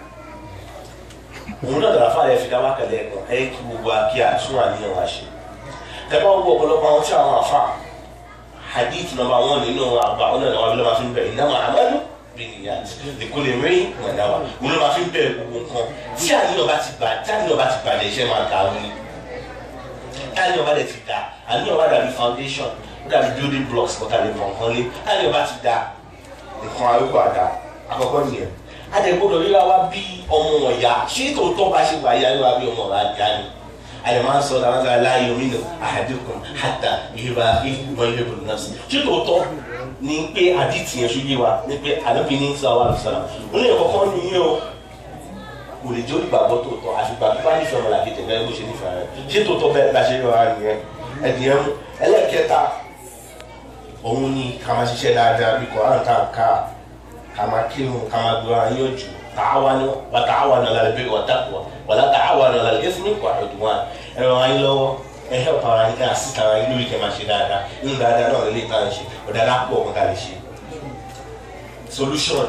òun náà dàráfà yẹn fi dá wákàlẹ̀ ẹ̀kan ẹ̀ kí gbogbo akí àtún àníyàn wá ṣe tẹ́lẹ̀ wọ́n wọ ọ̀pọ̀lọpọ̀ àwọn tí àwọn àfa hadith nọmba wọn nínú àgbà wọn náà wọn máa fi ń bẹ̀ ìnáwó àmàlú bí nìyà lèkó lè rí mọ̀dáwà wọn náà máa fi ń bẹ̀ gbogbo nǹkan tí àníyàn bá ti bà tí àníyàn bá ti bà lẹ́sẹ̀ máa dà wọn ni tí àníyàn bá dẹ̀ ti dà àníyàn bá dàbí foundation ó dàbí building blocks kọ́ta lè mọ̀ nǹkan lé tí àníyàn bá ti dà nǹkan arúgbó àdá àkọ́kọ́ nìyẹn adẹ̀gbọ́dọ̀ ríra wa bí ọmọ ọ̀yá ṣé tòótọ́ bá ṣe wà yá ríra bí ọmọ ọ̀yá ni àdè máa ń sọ dáná sára láàyè omi nù àdínkù hàtà ìhìbà ìhìbọn ìhìbọn náà sí ṣé tòótọ́ ni pé àdìtì yẹn ṣojú wa ni pé àdóbi ní sọ àwọn àlùsọ̀rọ̀ ó lè kọ́kọ́ nìyẹn o kò lè jẹ́ olùgbàgbọ́ tòótọ́ àfìgbà tó bá nífẹ̀ẹ́ ọmọ làkejì ẹ̀gbẹ́ bó ṣe nífẹ̀ẹ́ rẹ̀ ṣé tòótọ́ bẹ́ẹ̀ bá ṣe ríra nìyẹn ẹ̀dìyẹn mú ẹlẹ́kẹta òun ni ká máa ṣiṣẹ́ dáadáa bí kò áǹkà ká ká máa kírun ká máa gbọ́ ayé òjò tààwánu wà tààwánu alal birri wat taqwa wala tààwánu alal ithmi wal udwan ẹ̀rọ ayé lọ́wọ́ ẹ help ara yín ká assist ara yín lórí kẹ́ máa ṣe dáadáa nínú dáadáa náà lè tàn ṣe ọ̀dáadáa pọ̀ ọ̀kan ká lè ṣe. solution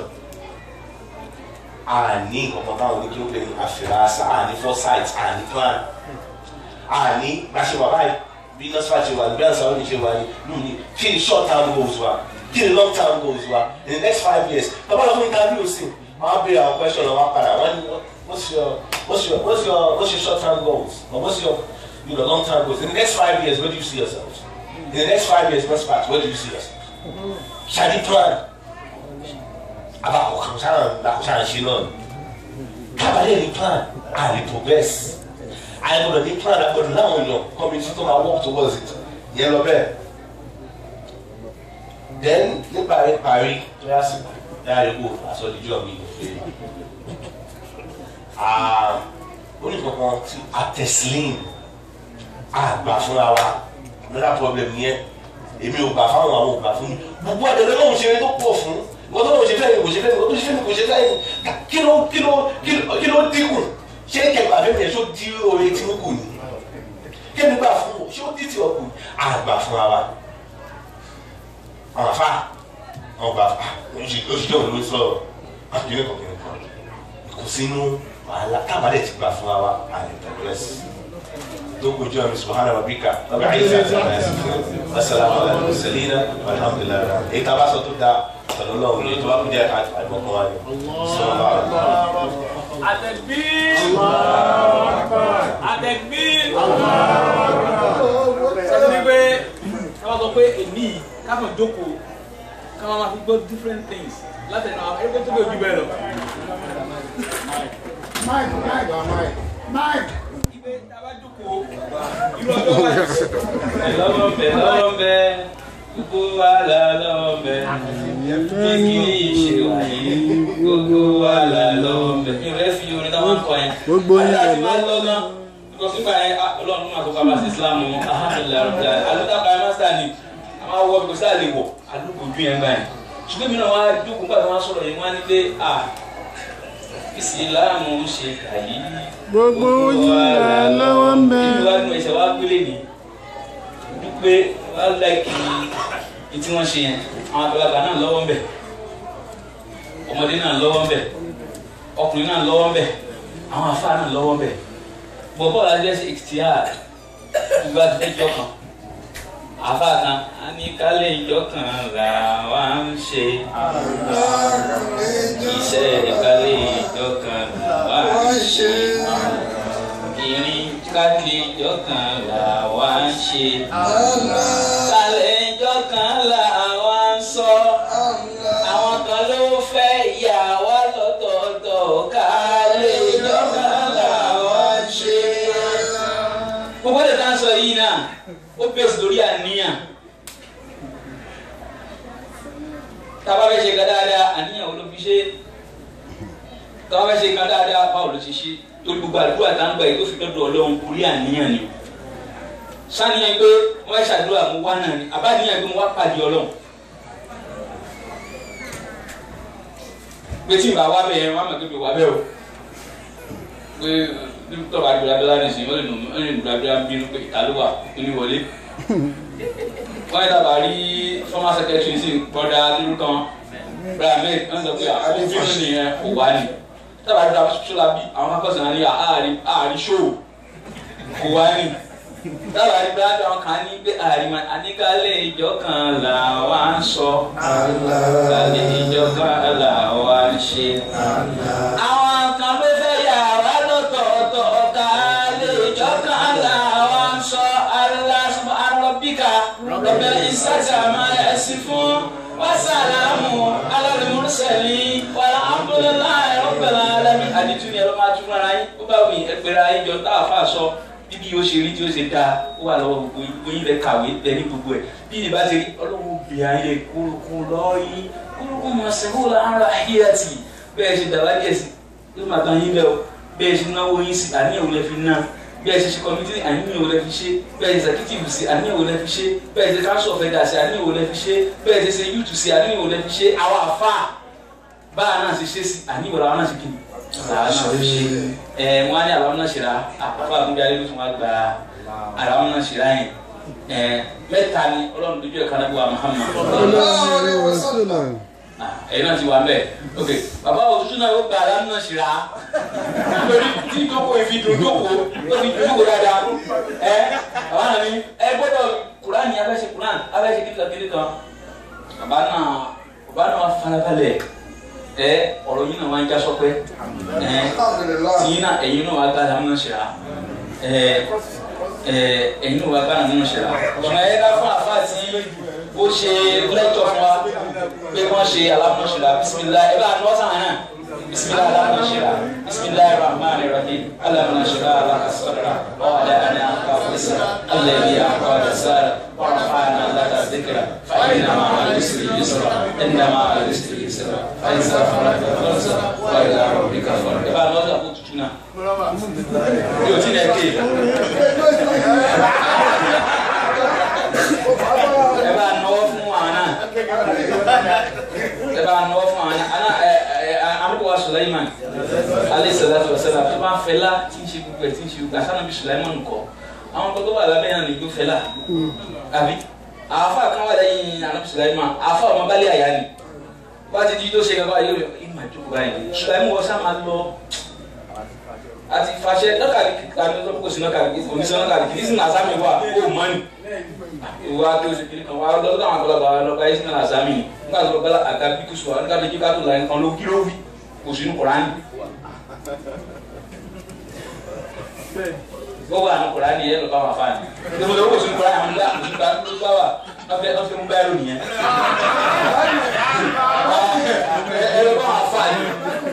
àní nǹkan táwọn oníkí ó pè ní àfìràsà àní foresight àní plan àní gbàṣẹ wà báyìí bí nọ́sífà ṣe wà bí àǹsà òní ṣe wà ní lónìí kí ni short term goals wa kí ni long term goals wa in the next five years bàbá lọ fún interview sí wọ́n á béèrè àwọn question lọ́wọ́ padà wọ́n ní what's your what's your what's your what's your short term goals or what's your you know long term goals in the next five years where do you see yourselves in the next five years what's past where do you see yourself shadi plan abakọ̀ kan sáà lakọ̀ sáà ń ṣe náà kábàlẹ̀ ní plan a lè progress àìgbọ̀dọ̀ ní plan àgbọ̀dọ̀ láwọn èèyàn community tó máa work towards it yẹn lọ bẹ́ẹ̀ then níparí parí tó yá sí yára kó àsọdíjọ́ mi ìfẹ́ oníkankan tí atẹsílìn àgbà fúnra wa another problem yẹn èmi ò gbà fáwọn àwọn ò gbà fún mi gbogbo àdéhùn lóhùn ṣe tó pọ̀ fún nǹkan tó lóhùn ṣe fẹ́ẹ́ kò ṣe fẹ́ẹ́ kò ṣe fẹ́ẹ́ kò ṣe fẹ́ẹ́ kí ló kí ló kí ló dínkù ṣé kẹgbà fẹ́ẹ́ yẹn tó dí oore tí ó kù ní kí ni gbà fún ṣé ó dí tí ó kù àgbà fúnra wa àwọn afa àwọn gbà oṣù òun ló sọ̀rọ̀ àkíní kan kìíní kan kò sínú wàhálà kábàdé ti gbà fúnra wa àlè tẹ̀lẹ́sì tó kojú àmì subhana rabbika rabbil izzati amma yasifun wasalaamu ala al-mursalin walhamdulillahi èyí tá a bá sọ tó da sọlọ lọ́wọ́ ní ètò wa kúndé àti àdìmọ̀kọ́ wa ni sọlọ bá wà lọ́wọ́. Àtẹ̀gbín. Àtẹ̀gbín. Sọ́dọ̀ ní pé káwọn sọ pé èmi káfọ̀ jókòó káwọn máa fi gbọ́ different things láti ẹ̀nà àwọn ẹgbẹ́ tó bẹ̀ ojú bẹ́ẹ̀ lọ. Mike, Mike, Mike, Mike. Ibẹ̀ tá a bá jókòó irú ọjọ́ báyìí. Lọ́wọ́ ń bẹ lọ́wọ́ ń bẹ gbogbo wa là lọ́wọ́ ń bẹ bí kì í ṣe wáyé gbogbo wa là lọ́wọ́ ń bẹ. Mi ò fẹ́ fi orin táwọn ń kọ yẹn. Gbogbo yín Àyà rẹ̀ ti máa ń lọ náà. Because nígbà yẹn ah, Ọlọ́run máa tó kábàá sí Islam alhamdulilayi rabbil alamin. Àlùtà kan máa ní àwọn awọ bí kò sáà lè wọ̀ àdúgbò ojú yẹn gbà yẹn. Ṣùgbọ́n mi náà wá dúkùú nígbà tí wọ́n sọ̀rọ̀ yẹn wọ́n á ní pé ah ìsìláàmù ń ṣe kàyí. Gbogbo yín rẹ̀ lọ́wọ́ ń bẹ. Ìlú wa nù ẹsẹ̀ wá gbélé ni. Dúpẹ́ wá láìkì ní tí wọ́n ṣe yẹn. Àwọn àgbàlagbà náà lọ́wọ́ ń bẹ̀. Ọmọdé náà lọ́wọ́ ń bẹ̀. Ọkùnrin náà lọ́wọ́ ń bẹ̀. Àwọn àfáà náà lọ́wọ́ ń bẹ̀. Bọ̀bọ̀ la jẹ́ sí ìtìyà ìgbà ẹjọ́ kan. Àfáà kan a ní kálẹ̀ ìjọ kan là wá ń ṣe. Iṣẹ́ ìkálẹ̀ ìjọ kan là wá ń ṣe ìrìn kálẹ̀ ìjọ kan là wá ń ṣe. kálẹ̀ ìjọ kan là wá ń sọ. àwọn kan ló fẹ́ yà wá lọ́tọ̀ọ̀tọ̀ kálẹ̀ ìjọ kan là wá ń ṣe. gbogbo ẹ̀ tá à ń sọ yìí náà ó bẹ̀sẹ̀ lórí àníyàn. tábà fẹ́ ṣe ká dáadáa àníyàn wo ló fi ṣe tábà fẹ́ ṣe ká dáadáa báwo ló ti ṣe torí gbogbo àdúrà tá ń gbà yìí tó fi dọ́dọ̀ ọlọ́run kúrí àníyàn ni sáníyàn pé wọ́n fẹ́ ṣàdúrà mo wá náà ni àbáníyàn pé mo wá pàdé ọlọ́run pé tí ìbá wá bẹ́ẹ̀ wọ́n á mọ̀ pé mi wá bẹ́ẹ̀ o pé tọ́ba àdúrà bẹ́ẹ̀ láti sìn wọ́n lè nù wọ́n lè nù àdúrà bínú pé ìta ló wà nínú wọlé wọ́n yẹ dábàá rí former secretary sí bọ́dà lórúkọ brahmed wọ́n sọ pé àwọn bínú nìyẹn kò wá ni tábà dá sọlá bí àwọn akọ́sàn ní àárín àárín ṣòwò kò wá ní tábà rí bá dán kan ní pé àárín àníkálẹ̀ ìjọ kan là wá ń sọ kálẹ̀ ìjọ kan là wá ń ṣe. àwọn kan ló fẹ́ yà wá lọ́tọ̀ọ̀tọ̀ kálẹ̀ ìjọ kan là wá ń sọ Allah subhanahu rabbika rabbil izzati amma yasifun wa salamun alal mursalin walhamdulillahi rabbil alamin àdìtú ni ẹ̀rọ máa tún fúnra yín ó bá wù yín ẹgbẹ̀rẹ̀ ayé jọ tá a fà sọ bíbí yóò ṣe rí tí ó ṣe dáa ó wà lọ́wọ́ gbogbo yín gbogbo yín lẹ kàwé lẹ ní gbogbo ẹ̀ bí ní bá ti rí ọlọ́run bí ayé kúrúkú lọ́yìn kúrúkú mọ̀ sẹ́wọ́n lára ayéyàtì bẹ́ẹ̀ ṣe dàbá díẹ̀ sí ló máa tán yín bẹ́ẹ̀ o bẹ́ẹ̀ ṣe náwó yín sí àníyàn ò lẹ fi ná bẹ́ẹ̀ ṣe ṣe kọ́mítì àníyàn ò lẹ fi ṣe bẹ́ẹ̀ ṣe sẹ́kítìfù sí àníyàn ò lẹ fi ṣe bẹ́ẹ̀ ṣe káńsọ̀ fẹ́dà sí àníyàn ò lẹ fi ṣe bẹ́ẹ̀ ṣe ṣe yúùtù sí àníyàn ò lẹ fi ṣe àwọn àfáà báà náà ṣe ṣe sí àníyàn àwọn náà ṣe kí ni àwọn náà fi ṣe ẹ wọn á ní àwọn náà ṣe ra àpapọ̀ àgùnbí alẹ́ ló tún wá gba àwọn náà ṣe ra yẹn ẹ mẹ́ta ni ọlọ́run dojú ẹ̀ kánábù wa Muhammad ẹ̀yin náà ti wà mbẹ́ ok bàbá òtútù náà ó gba àwọn náà ṣe ra lórí tí ìjókòó ìfi dùn jókòó ó fi jókòó dáadáa ẹ bàbá náà ní ẹ gbọ́dọ̀ kuran yẹn abẹ́ṣe kuran abẹ́ṣe kíkà kiri kan bàbá náà bàbá náà farabalẹ̀ ẹ ọ̀rọ̀ yìí náà wá ń já sọpẹ́ ẹ tìyín náà ẹ̀yin náà wá gbá lámúná ṣẹlá ẹ ẹ ẹ̀yin náà wá gbá lámúná ṣẹlá ṣùgbọ́n ẹ dá fún àfa tí ó ṣe lẹ́tọ̀ fún wa pé wọ́n ṣe alámúná ṣẹlá bisimilá ẹ bá a nọ́ sàn án bisimilá alámúná ṣẹlá bisimilá rahman rahim alámúná ṣẹlá alákàsọ́dọ̀rà ọ̀ọ́dà àná àkàwọ́sẹ̀ alẹ́bí àkàwọ́sẹ̀ ورفعنا لك ذكرا فإن مع العسر يسرا إن مع العسر يسرا فإذا فرغت فانصب وإلى ربك فارغب. Ẹ bá lọ sí àpótí tún náà. Yóò tí lẹ ké. Ẹ bá nọwọ́ fún àwọn náà. Ẹ bá nọwọ́ fún àwọn náà. Àná ẹ ẹ Amúkọ̀wá Sulaiman. Alẹ́ sọ̀rọ̀ sọ̀rọ̀ tó bá ń fẹ́ lá tí ń ṣe gbogbo ẹ̀ tí ń ṣe gbogbo àṣà náà bí Sulaiman kọ́ àwọn tó tó wà lábẹ́ yẹn nìgbó fẹ́lá àbí àáfà kan wà lẹ́yìn anabi sulaima àáfà ọmọ balẹ̀ àyà ni wọ́n ti di tó ṣe kankan yóò ìmọ̀ ìjókòó báyìí sulaima wọ́n sá máa lọ àti fàṣẹ nọ́kàlì kàní tó kó sí nọ́kàlì oníṣẹ́ nọ́kàlì kìí sí nàzámi wà ó mọ́ ni ìwà tó ṣe kiri kan wà lọ́dọ̀ àwọn àgbàlagbà wà lọ́kà yìí sí nàzámi ni nígbà tó lọ́kà àga bí kò sọ nígbà tó jí ká tó la nǹkan ló kí ló wí kò sínú kùránì gbogbo àwọn kura ni yẹn lọ bá wà fáàní níbo ló wò sí kura àwọn ọmọdé àwọn ọmọdé àwọn ọmọdé wà ọfẹ ọfẹ mú báyìí lónìí yẹn ẹ lọ bá wà fáàní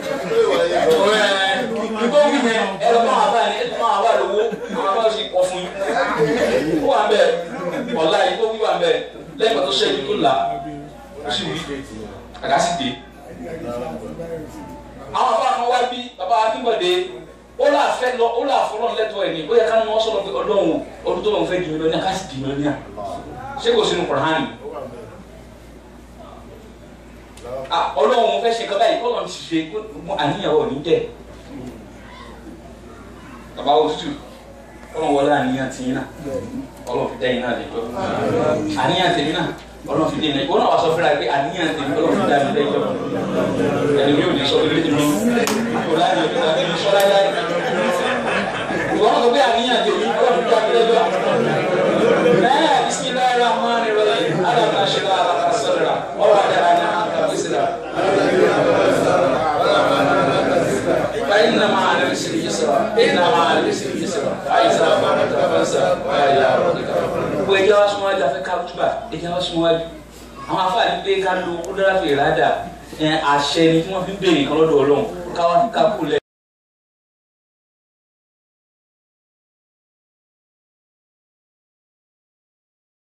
nígbà wí yẹn ẹ lọ bá wà fáàní ẹ tó máa wà lówó àwọn abáwọ sì pọ̀ fún yín ó wà bẹ ọ̀la yìí tó wí wà bẹ lẹ́yìn pàtó sẹ́yìn tó là ó sì wí àgá sì dé àwọn afọ àwọn wá bí bàbá akínbọ̀dé ó là fẹ́ lọ ó là fọlọ́ lẹ́tọ̀ ẹ̀ ní ó yẹ ká ní wọ́n sọ̀rọ̀ pé ọlọ́run ọdún tó lọ́n fẹ́ di mílíọ̀nù ká sì di mílíọ̀nù ṣé kò sínú kùránì ah ọlọ́run fẹ́ ṣe kọ́ báyìí kọ́ lọ́n ti ṣe kó àníyàn wọ̀ ní dẹ̀ bàbá òtútù ọlọ́run wọlé àníyàn tì í náà ọlọ́run fi dẹ́yìn náà lẹ́jọ́ àníyàn tèmi náà ọlọ́run fi dẹ́yìn náà ìwọ náà wà sọ fúnra pé àníyàn tèmi ọlọ́run fi dá mi lẹ́jọ́ ẹni mi ò ní sọ pé mi kò láyé mi tàbí mi sọ láyé ìwọ náà sọ pé àníyàn tèmi ọlọ́run fi dá mi lẹ́jọ́ náà bisimilayi rahman rahim alamna ṣẹlẹ alaka sọdọra ọwọ adara ní àkàbísíra. فإن مع العسر يسرا إن مع العسر يسرا فإذا فرغت فانصب وإلى ربك فارغب. ẹjẹ wa sún wájú afẹ ká túbà ẹjẹ wa sún wájú àwọn afáàní pé ká lo kúndàrà fèrè rádà ẹ àṣẹ ni tí wọn fi ń béèrè nǹkan lọ́dọ̀ Ọlọ́run káwá ká kú lẹ